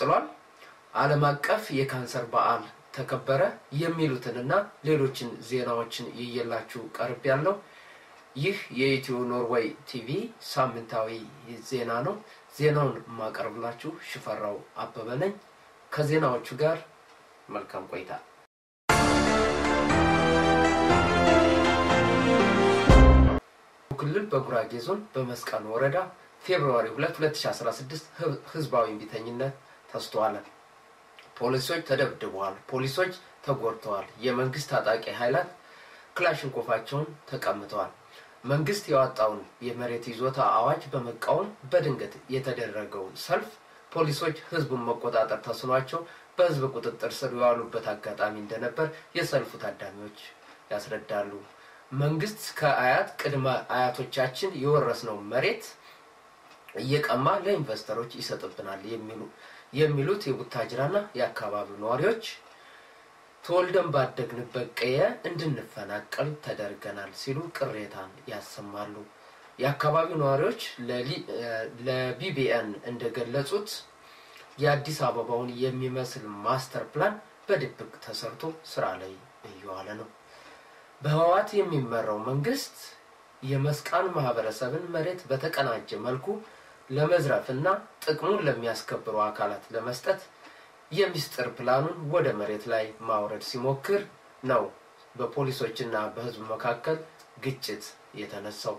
ቀጥሏል። ዓለም አቀፍ የካንሰር በዓል ተከበረ የሚሉትንና ሌሎችን ዜናዎችን ይየላችሁ ቀርብ ያለው ይህ የኢትዮ ኖርዌይ ቲቪ ሳምንታዊ ዜና ነው። ዜናውን የማቀርብላችሁ ሽፈራው አበበ ነኝ። ከዜናዎቹ ጋር መልካም ቆይታ። ክልል በጉራጌ ዞን በመስቀል ወረዳ ፌብርዋሪ 2 2016 ህዝባዊ እምቢተኝነት ተስተዋለ። ፖሊሶች ተደብድበዋል። ፖሊሶች ተጎድተዋል። የመንግስት ታጣቂ ኃይላት ክላሽንኮፋቸውን ተቀምተዋል። መንግስት ያወጣውን የመሬት ይዞታ አዋጅ በመቃወም በድንገት የተደረገው ሰልፍ ፖሊሶች ህዝቡን መቆጣጠር ተስኗቸው በህዝብ ቁጥጥር ስር የዋሉበት አጋጣሚ እንደነበር የሰልፉ ታዳሚዎች ያስረዳሉ። መንግስት ከአያት ቅድመ አያቶቻችን የወረስነው መሬት እየቀማ ለኢንቨስተሮች ይሰጥብናል የሚሉ የሚሉት የቡታጅራና የአካባቢው ነዋሪዎች ተወልደን ባደግንበት ቀየ እንድንፈናቀል ተደርገናል ሲሉ ቅሬታን ያሰማሉ። የአካባቢው ነዋሪዎች ለቢቢኤን እንደገለጹት የአዲስ አበባውን የሚመስል ማስተር ፕላን በድብቅ ተሰርቶ ስራ ላይ እየዋለ ነው። በህወሓት የሚመራው መንግስት የመስቃን ማህበረሰብን መሬት በተቀናጀ መልኩ ለመዝረፍ እና ጥቅሙን ለሚያስከብሩ አካላት ለመስጠት የሚስጥር ፕላኑን ወደ መሬት ላይ ማውረድ ሲሞክር ነው በፖሊሶችና በህዝብ መካከል ግጭት የተነሳው።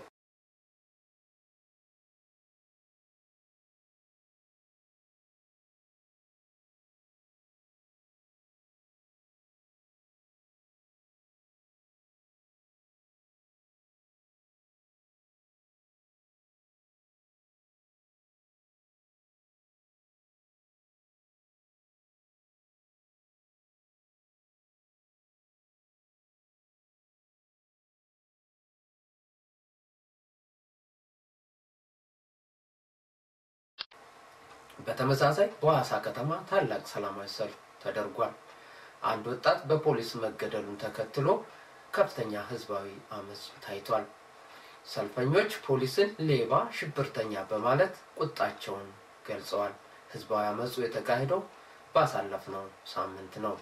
በተመሳሳይ በሐዋሳ ከተማ ታላቅ ሰላማዊ ሰልፍ ተደርጓል። አንድ ወጣት በፖሊስ መገደሉን ተከትሎ ከፍተኛ ህዝባዊ አመፅ ታይቷል። ሰልፈኞች ፖሊስን ሌባ፣ ሽብርተኛ በማለት ቁጣቸውን ገልጸዋል። ህዝባዊ አመፁ የተካሄደው ባሳለፍነው ሳምንት ነው።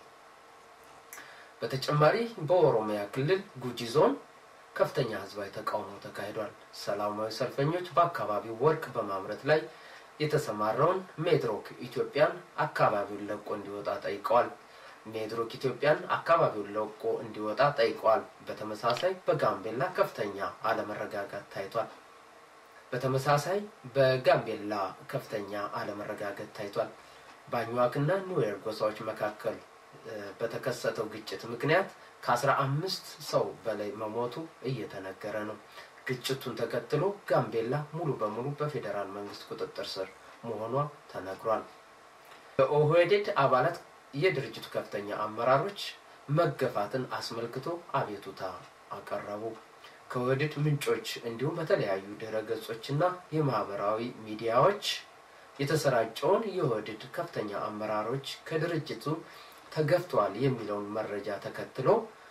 በተጨማሪ በኦሮሚያ ክልል ጉጂ ዞን ከፍተኛ ህዝባዊ ተቃውሞ ተካሂዷል። ሰላማዊ ሰልፈኞች በአካባቢው ወርቅ በማምረት ላይ የተሰማራውን ሜድሮክ ኢትዮጵያን አካባቢውን ለቆ እንዲወጣ ጠይቀዋል። ሜድሮክ ኢትዮጵያን አካባቢውን ለቆ እንዲወጣ ጠይቀዋል። በተመሳሳይ በጋምቤላ ከፍተኛ አለመረጋጋት ታይቷል። በተመሳሳይ በጋምቤላ ከፍተኛ አለመረጋጋት ታይቷል። በአኝዋክና ኑዌር ጎሳዎች መካከል በተከሰተው ግጭት ምክንያት ከአስራ አምስት ሰው በላይ መሞቱ እየተነገረ ነው። ግጭቱን ተከትሎ ጋምቤላ ሙሉ በሙሉ በፌዴራል መንግስት ቁጥጥር ስር መሆኗ ተነግሯል። በኦህዴድ አባላት የድርጅቱ ከፍተኛ አመራሮች መገፋትን አስመልክቶ አቤቱታ አቀረቡ። ከኦህዴድ ምንጮች እንዲሁም በተለያዩ ድረ ገጾችና የማህበራዊ ሚዲያዎች የተሰራጨውን የኦህዴድ ከፍተኛ አመራሮች ከድርጅቱ ተገፍተዋል የሚለውን መረጃ ተከትሎ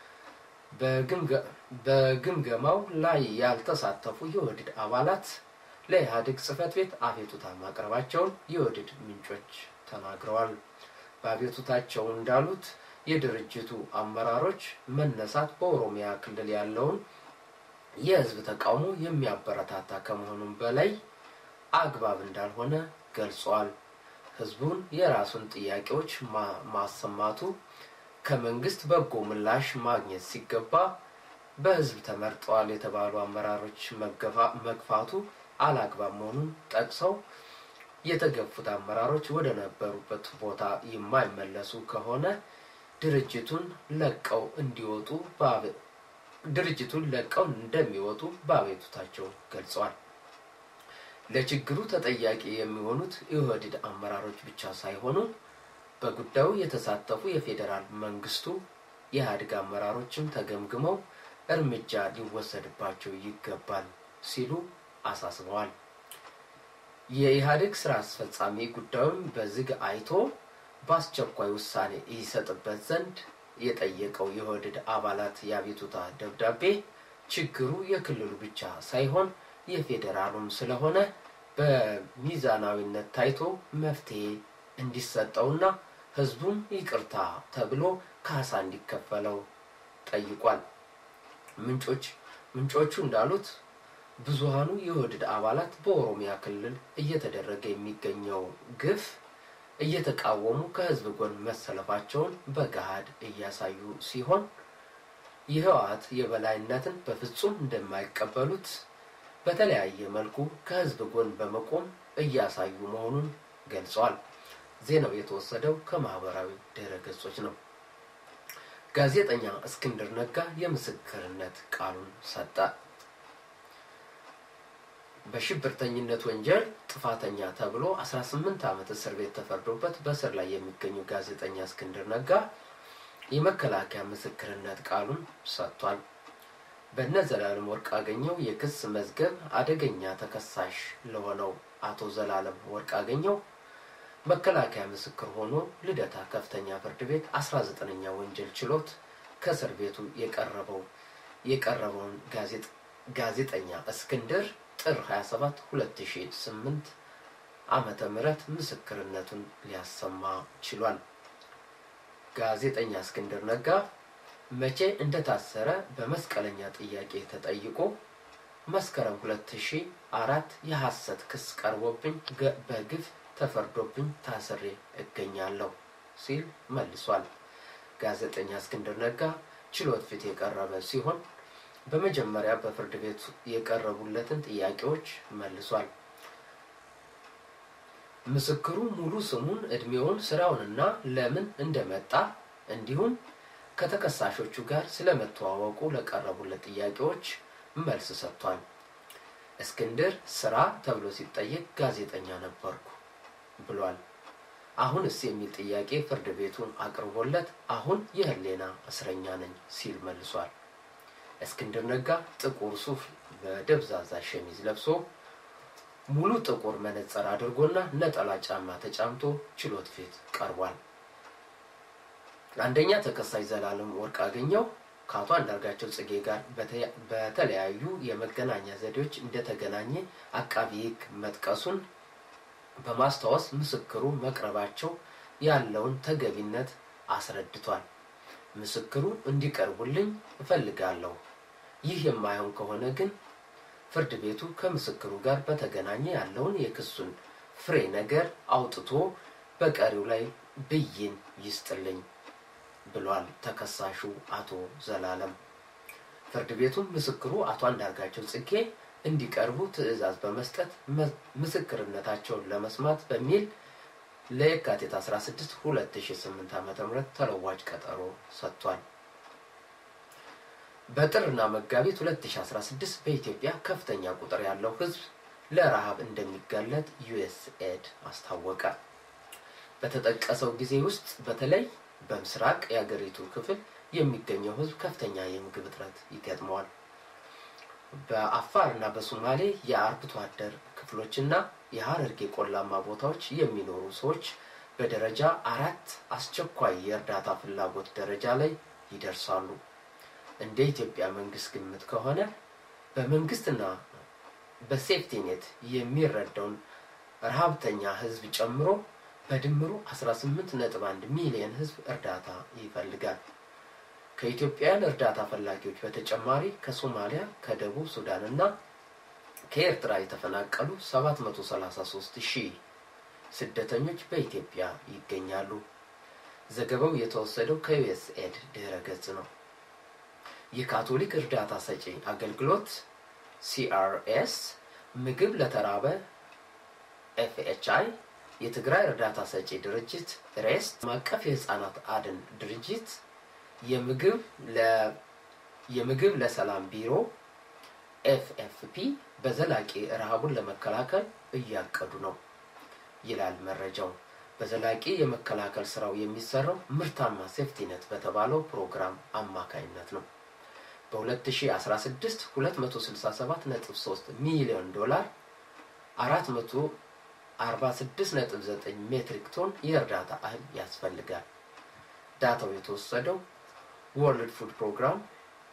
በግምገማው ላይ ያልተሳተፉ የኦህዴድ አባላት ለኢህአዴግ ጽህፈት ቤት አቤቱታ ማቅረባቸውን የኦህዴድ ምንጮች ተናግረዋል። በአቤቱታቸው እንዳሉት የድርጅቱ አመራሮች መነሳት በኦሮሚያ ክልል ያለውን የህዝብ ተቃውሞ የሚያበረታታ ከመሆኑም በላይ አግባብ እንዳልሆነ ገልጸዋል። ህዝቡን የራሱን ጥያቄዎች ማሰማቱ ከመንግስት በጎ ምላሽ ማግኘት ሲገባ በህዝብ ተመርጠዋል የተባሉ አመራሮች መግፋቱ አላግባብ መሆኑን ጠቅሰው የተገፉት አመራሮች ወደ ነበሩበት ቦታ የማይመለሱ ከሆነ ድርጅቱን ለቀው እንዲወጡ ድርጅቱን ለቀው እንደሚወጡ በአቤቱታቸው ገልጸዋል። ለችግሩ ተጠያቂ የሚሆኑት የኦህዴድ አመራሮች ብቻ ሳይሆኑ በጉዳዩ የተሳተፉ የፌዴራል መንግስቱ የኢህአዴግ አመራሮችም ተገምግመው እርምጃ ሊወሰድባቸው ይገባል ሲሉ አሳስበዋል። የኢህአዴግ ስራ አስፈጻሚ ጉዳዩን በዝግ አይቶ በአስቸኳይ ውሳኔ ይሰጥበት ዘንድ የጠየቀው የኦህዴድ አባላት የአቤቱታ ደብዳቤ ችግሩ የክልሉ ብቻ ሳይሆን የፌዴራሉም ስለሆነ በሚዛናዊነት ታይቶ መፍትሄ እንዲሰጠውና ህዝቡም ይቅርታ ተብሎ ካሳ እንዲከፈለው ጠይቋል። ምንጮች ምንጮቹ እንዳሉት ብዙሃኑ የኦህዴድ አባላት በኦሮሚያ ክልል እየተደረገ የሚገኘው ግፍ እየተቃወሙ ከህዝብ ጎን መሰለፋቸውን በገሃድ እያሳዩ ሲሆን የህወሓት የበላይነትን በፍጹም እንደማይቀበሉት በተለያየ መልኩ ከህዝብ ጎን በመቆም እያሳዩ መሆኑን ገልጸዋል። ዜናው የተወሰደው ከማህበራዊ ድረ ገጾች ነው። ጋዜጠኛ እስክንድር ነጋ የምስክርነት ቃሉን ሰጠ። በሽብርተኝነት ወንጀል ጥፋተኛ ተብሎ 18 ዓመት እስር ቤት ተፈርዶበት በእስር ላይ የሚገኘው ጋዜጠኛ እስክንድር ነጋ የመከላከያ ምስክርነት ቃሉን ሰጥቷል። በእነ ዘላለም ወርቅ አገኘው የክስ መዝገብ አደገኛ ተከሳሽ ለሆነው አቶ ዘላለም ወርቅ አገኘው መከላከያ ምስክር ሆኖ ልደታ ከፍተኛ ፍርድ ቤት 19ኛ ወንጀል ችሎት ከእስር ቤቱ የቀረበው የቀረበውን ጋዜጠኛ እስክንድር ጥር 27 2008 ዓመተ ምህረት ምስክርነቱን ሊያሰማ ችሏል። ጋዜጠኛ እስክንድር ነጋ መቼ እንደታሰረ በመስቀለኛ ጥያቄ ተጠይቆ መስከረም 2004 የሐሰት ክስ ቀርቦብኝ በግፍ ተፈርዶብኝ ታስሬ እገኛለሁ ሲል መልሷል። ጋዜጠኛ እስክንድር ነጋ ችሎት ፊት የቀረበ ሲሆን በመጀመሪያ በፍርድ ቤት የቀረቡለትን ጥያቄዎች መልሷል። ምስክሩ ሙሉ ስሙን፣ እድሜውን፣ ስራውንና ለምን እንደመጣ እንዲሁም ከተከሳሾቹ ጋር ስለመተዋወቁ ለቀረቡለት ጥያቄዎች መልስ ሰጥቷል። እስክንድር ስራ ተብሎ ሲጠየቅ ጋዜጠኛ ነበርኩ ብሏል። አሁንስ የሚል ጥያቄ ፍርድ ቤቱን አቅርቦለት አሁን የህሌና እስረኛ ነኝ ሲል መልሷል። እስክንድር ነጋ ጥቁር ሱፍ በደብዛዛ ሸሚዝ ለብሶ ሙሉ ጥቁር መነጽር አድርጎና ነጠላ ጫማ ተጫምቶ ችሎት ፊት ቀርቧል። አንደኛ ተከሳሽ ዘላለም ወርቅ አገኘው ከአቶ አንዳርጋቸው ጽጌ ጋር በተለያዩ የመገናኛ ዘዴዎች እንደተገናኘ አቃቢ ሕግ መጥቀሱን በማስታወስ ምስክሩ መቅረባቸው ያለውን ተገቢነት አስረድቷል። ምስክሩ እንዲቀርቡልኝ እፈልጋለሁ። ይህ የማይሆን ከሆነ ግን ፍርድ ቤቱ ከምስክሩ ጋር በተገናኘ ያለውን የክሱን ፍሬ ነገር አውጥቶ በቀሪው ላይ ብይን ይስጥልኝ ብሏል ተከሳሹ አቶ ዘላለም። ፍርድ ቤቱም ምስክሩ አቶ አንዳርጋቸው ጽጌ እንዲቀርቡ ትዕዛዝ በመስጠት ምስክርነታቸውን ለመስማት በሚል ለየካቲት 16 2008 ዓ.ም ተለዋጭ ቀጠሮ ሰጥቷል። በጥርና መጋቢት 2016 በኢትዮጵያ ከፍተኛ ቁጥር ያለው ሕዝብ ለረሃብ እንደሚጋለጥ ዩኤስኤድ አስታወቀ። በተጠቀሰው ጊዜ ውስጥ በተለይ በምስራቅ የአገሪቱ ክፍል የሚገኘው ሕዝብ ከፍተኛ የምግብ እጥረት ይገጥመዋል። በአፋር እና በሶማሌ የአርብቶ አደር ክፍሎችና የሀረርጌ ቆላማ ቦታዎች የሚኖሩ ሰዎች በደረጃ አራት አስቸኳይ የእርዳታ ፍላጎት ደረጃ ላይ ይደርሳሉ። እንደ ኢትዮጵያ መንግስት ግምት ከሆነ በመንግስትና በሴፍቲኔት የሚረዳውን ረሃብተኛ ህዝብ ጨምሮ በድምሩ 18.1 ሚሊዮን ህዝብ እርዳታ ይፈልጋል። ከኢትዮጵያውያን እርዳታ ፈላጊዎች በተጨማሪ ከሶማሊያ፣ ከደቡብ ሱዳን እና ከኤርትራ የተፈናቀሉ 733 ሺህ ስደተኞች በኢትዮጵያ ይገኛሉ። ዘገባው የተወሰደው ከዩኤስኤድ ድህረ ገጽ ነው። የካቶሊክ እርዳታ ሰጪ አገልግሎት ሲአርኤስ፣ ምግብ ለተራበ ኤፍኤችአይ፣ የትግራይ እርዳታ ሰጪ ድርጅት ሬስት፣ ማቀፍ የህፃናት አድን ድርጅት የምግብ ለሰላም ቢሮ ኤፍኤፍፒ በዘላቂ ረሃቡን ለመከላከል እያቀዱ ነው ይላል መረጃው። በዘላቂ የመከላከል ስራው የሚሰራው ምርታማ ሴፍቲነት በተባለው ፕሮግራም አማካይነት ነው። በ2016 267.3 ሚሊዮን ዶላር 446.9 ሜትሪክ ቶን የእርዳታ እህል ያስፈልጋል። ዳታው የተወሰደው ወርልድ ፉድ ፕሮግራም፣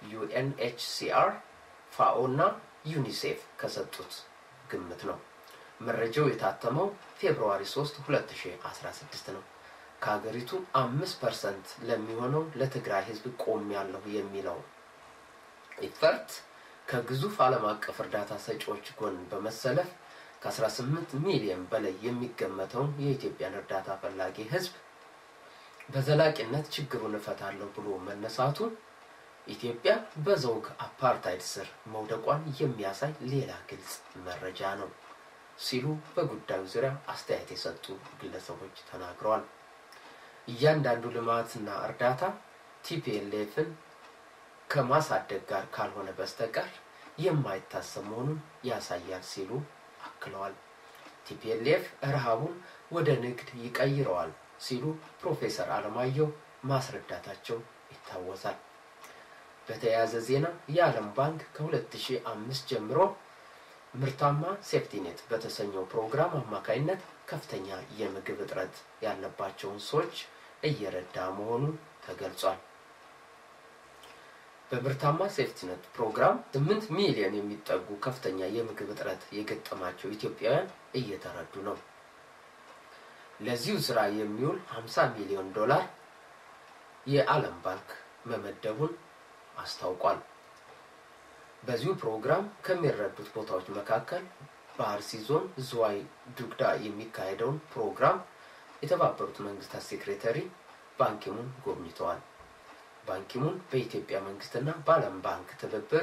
ዩኤንኤችሲአር፣ ፋኦ እና ዩኒሴፍ ከሰጡት ግምት ነው። መረጃው የታተመው ፌብርዋሪ 3 2016 ነው። ከሀገሪቱ አምስት ፐርሰንት ለሚሆነው ለትግራይ ህዝብ ቆም ያለሁ የሚለው ኢፈርት ከግዙፍ ዓለም አቀፍ እርዳታ ሰጪዎች ጎን በመሰለፍ ከ18 ሚሊዮን በላይ የሚገመተውን የኢትዮጵያን እርዳታ ፈላጊ ህዝብ በዘላቂነት ችግሩን እፈታለሁ ብሎ መነሳቱ ኢትዮጵያ በዘውግ አፓርታይድ ስር መውደቋን የሚያሳይ ሌላ ግልጽ መረጃ ነው ሲሉ በጉዳዩ ዙሪያ አስተያየት የሰጡ ግለሰቦች ተናግረዋል። እያንዳንዱ ልማትና እርዳታ ቲፒኤልኤፍን ከማሳደግ ጋር ካልሆነ በስተቀር የማይታሰብ መሆኑን ያሳያል ሲሉ አክለዋል። ቲፒኤልኤፍ ረሃቡን ወደ ንግድ ይቀይረዋል ሲሉ ፕሮፌሰር አለማየሁ ማስረዳታቸው ይታወሳል። በተያያዘ ዜና የዓለም ባንክ ከ2005 ጀምሮ ምርታማ ሴፍቲኔት በተሰኘው ፕሮግራም አማካይነት ከፍተኛ የምግብ እጥረት ያለባቸውን ሰዎች እየረዳ መሆኑን ተገልጿል። በምርታማ ሴፍቲኔት ፕሮግራም 8 ሚሊዮን የሚጠጉ ከፍተኛ የምግብ እጥረት የገጠማቸው ኢትዮጵያውያን እየተረዱ ነው። ለዚሁ ስራ የሚውል 50 ሚሊዮን ዶላር የዓለም ባንክ መመደቡን አስታውቋል። በዚሁ ፕሮግራም ከሚረዱት ቦታዎች መካከል በአርሲ ዞን ዝዋይ ዱግዳ የሚካሄደውን ፕሮግራም የተባበሩት መንግስታት ሴክሬታሪ ባንኪሙን ጎብኝተዋል። ባንኪሙን በኢትዮጵያ መንግስትና በዓለም ባንክ ትብብር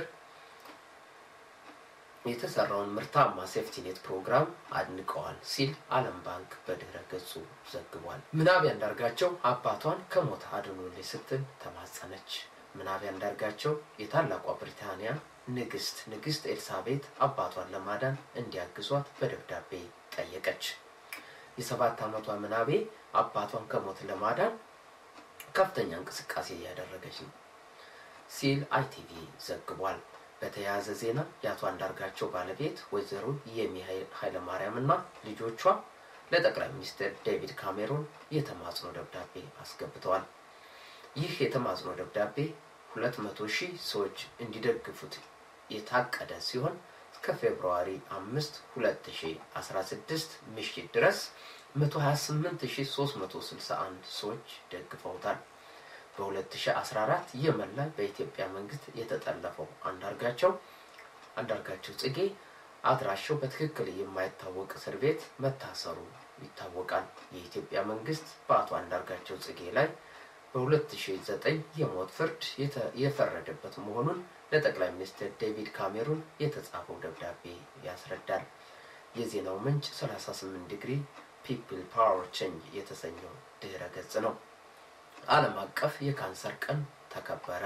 የተሰራውን ምርታማ ሴፍቲኔት ፕሮግራም አድንቀዋል ሲል ዓለም ባንክ በድህረ ገጹ ዘግቧል። ምናብ አንዳርጋቸው አባቷን ከሞት አድኑልኝ ስትል ተማጸነች። ምናብ አንዳርጋቸው የታላቋ ብሪታንያ ንግስት ንግስት ኤልሳቤት አባቷን ለማዳን እንዲያግዟት በደብዳቤ ጠየቀች። የሰባት ዓመቷ ምናቤ አባቷን ከሞት ለማዳን ከፍተኛ እንቅስቃሴ እያደረገች ነው ሲል አይቲቪ ዘግቧል። በተያያዘ ዜና የአቶ አንዳርጋቸው ባለቤት ወይዘሮ የሚ ኃይለማርያም እና ልጆቿ ለጠቅላይ ሚኒስትር ዴቪድ ካሜሮን የተማጽኖ ደብዳቤ አስገብተዋል። ይህ የተማጽኖ ደብዳቤ ሁለት መቶ ሺህ ሰዎች እንዲደግፉት የታቀደ ሲሆን እስከ ፌብርዋሪ አምስት ሁለት ሺ አስራ ስድስት ምሽት ድረስ መቶ ሀያ ስምንት ሺ ሶስት መቶ ስልሳ አንድ ሰዎች ደግፈውታል። በ2014 የመን ላይ በኢትዮጵያ መንግስት የተጠለፈው አንዳርጋቸው አንዳርጋቸው ጽጌ አድራሻው በትክክል የማይታወቅ እስር ቤት መታሰሩ ይታወቃል። የኢትዮጵያ መንግስት በአቶ አንዳርጋቸው ጽጌ ላይ በ2009 የሞት ፍርድ የፈረደበት መሆኑን ለጠቅላይ ሚኒስትር ዴቪድ ካሜሩን የተጻፈው ደብዳቤ ያስረዳል። የዜናው ምንጭ 38 ዲግሪ ፒፕል ፓወር ቼንጅ የተሰኘው ድህረ ገጽ ነው። ዓለም አቀፍ የካንሰር ቀን ተከበረ።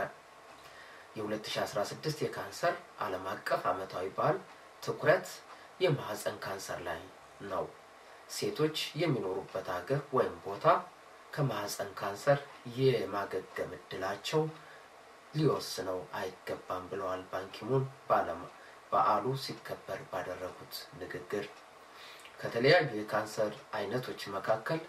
የ2016 የካንሰር ዓለም አቀፍ ዓመታዊ በዓል ትኩረት የማህፀን ካንሰር ላይ ነው። ሴቶች የሚኖሩበት ሀገር ወይም ቦታ ከማህፀን ካንሰር የማገገም እድላቸው ሊወስነው አይገባም ብለዋል ባንኪሙን በዓሉ ሲከበር ባደረጉት ንግግር። ከተለያዩ የካንሰር አይነቶች መካከል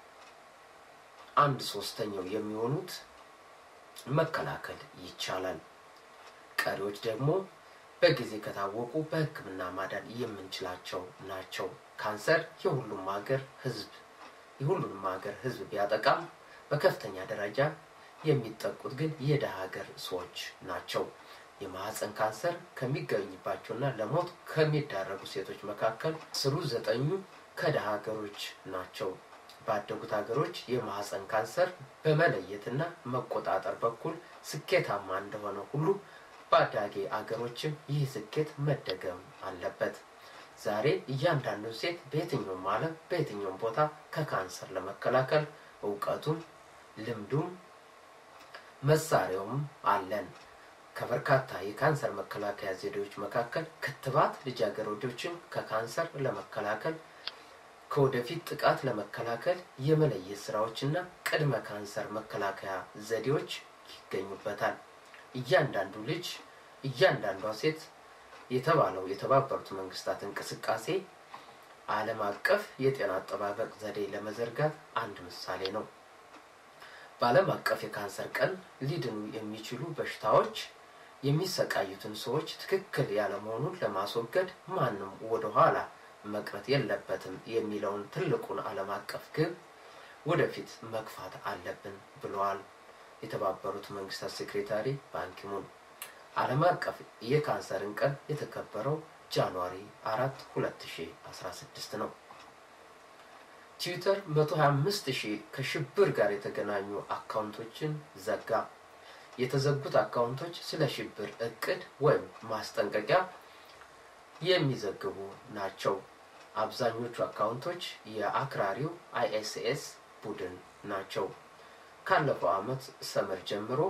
አንድ ሶስተኛው የሚሆኑት መከላከል ይቻላል። ቀሪዎች ደግሞ በጊዜ ከታወቁ በሕክምና ማዳን የምንችላቸው ናቸው። ካንሰር የሁሉም ሀገር ህዝብ የሁሉንም ሀገር ህዝብ ቢያጠቃም በከፍተኛ ደረጃ የሚጠቁት ግን የደሃ ሀገር ሰዎች ናቸው። የማህፀን ካንሰር ከሚገኝባቸውና ለሞት ከሚዳረጉ ሴቶች መካከል ስሩ ዘጠኙ ከደሃ ሀገሮች ናቸው። ባደጉት ሀገሮች የማህፀን ካንሰር በመለየትና መቆጣጠር በኩል ስኬታማ እንደሆነ ሁሉ በአዳጊ አገሮችም ይህ ስኬት መደገም አለበት። ዛሬ እያንዳንዱ ሴት በየትኛውም ዓለም በየትኛውም ቦታ ከካንሰር ለመከላከል እውቀቱም ልምዱም መሳሪያውም አለን። ከበርካታ የካንሰር መከላከያ ዘዴዎች መካከል ክትባት ልጃገረዶችን ከካንሰር ለመከላከል ከወደፊት ጥቃት ለመከላከል የመለየት ስራዎችና ቅድመ ካንሰር መከላከያ ዘዴዎች ይገኙበታል። እያንዳንዱ ልጅ እያንዳንዷ ሴት የተባለው የተባበሩት መንግስታት እንቅስቃሴ ዓለም አቀፍ የጤና አጠባበቅ ዘዴ ለመዘርጋት አንድ ምሳሌ ነው። በዓለም አቀፍ የካንሰር ቀን ሊድኑ የሚችሉ በሽታዎች የሚሰቃዩትን ሰዎች ትክክል ያለመሆኑን ለማስወገድ ማንም ወደኋላ መቅረት የለበትም የሚለውን ትልቁን ዓለም አቀፍ ግብ ወደፊት መግፋት አለብን ብለዋል የተባበሩት መንግስታት ሴክሬታሪ ባንኪሙን። ዓለም አቀፍ የካንሰርን ቀን የተከበረው ጃንዋሪ 4 2016 ነው። ትዊተር 125 ሺህ ከሽብር ጋር የተገናኙ አካውንቶችን ዘጋ። የተዘጉት አካውንቶች ስለ ሽብር እቅድ ወይም ማስጠንቀቂያ የሚዘግቡ ናቸው። አብዛኞቹ አካውንቶች የአክራሪው አይኤስኤስ ቡድን ናቸው። ካለፈው ዓመት ሰመር ጀምሮ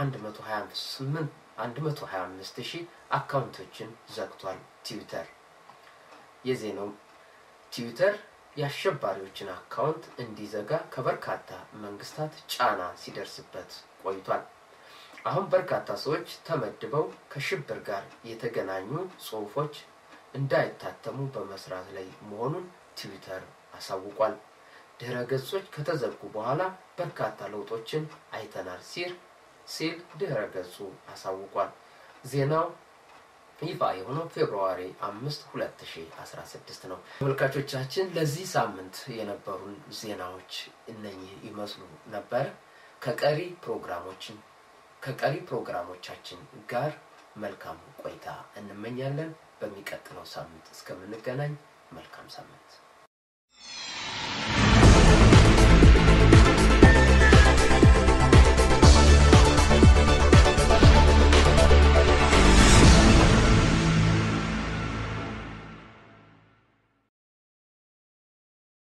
125 ሺህ አካውንቶችን ዘግቷል። ትዊተር የዜናው ትዊተር የአሸባሪዎችን አካውንት እንዲዘጋ ከበርካታ መንግስታት ጫና ሲደርስበት ቆይቷል። አሁን በርካታ ሰዎች ተመድበው ከሽብር ጋር የተገናኙ ጽሁፎች እንዳይታተሙ በመስራት ላይ መሆኑን ትዊተር አሳውቋል። ድህረ ገጾች ከተዘጉ በኋላ በርካታ ለውጦችን አይተናል ሲል ሲል ድህረ ገጹ አሳውቋል። ዜናው ይፋ የሆነው ፌብርዋሪ አምስት ሁለት ሺ አስራ ስድስት ነው። ተመልካቾቻችን ለዚህ ሳምንት የነበሩን ዜናዎች እነኚህ ይመስሉ ነበር። ከቀሪ ፕሮግራሞችን ከቀሪ ፕሮግራሞቻችን ጋር መልካም ቆይታ እንመኛለን። በሚቀጥለው ሳምንት እስከምንገናኝ መልካም ሳምንት